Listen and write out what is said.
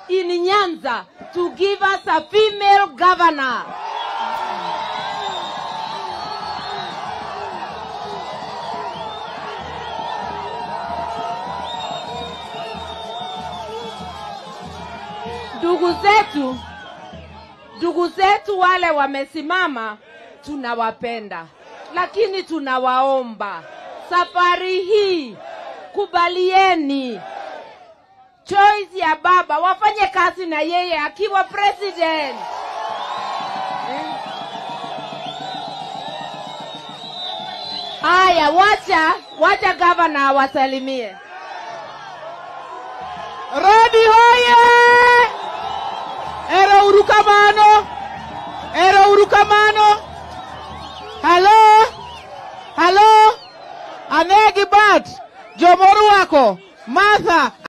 in Nyanza to give us a female governor. Ndugu zetu, ndugu zetu wale wamesimama, tunawapenda, lakini tunawaomba safari hii kubalieni choice ya baba, wafanye kazi na yeye akiwa president. Eh. Haya, wacha wacha gavana awasalimie. Rodi hoye! Ero urukamano! Ero urukamano! Halo! Halo! Anegi bat! Jomoruako! Martha!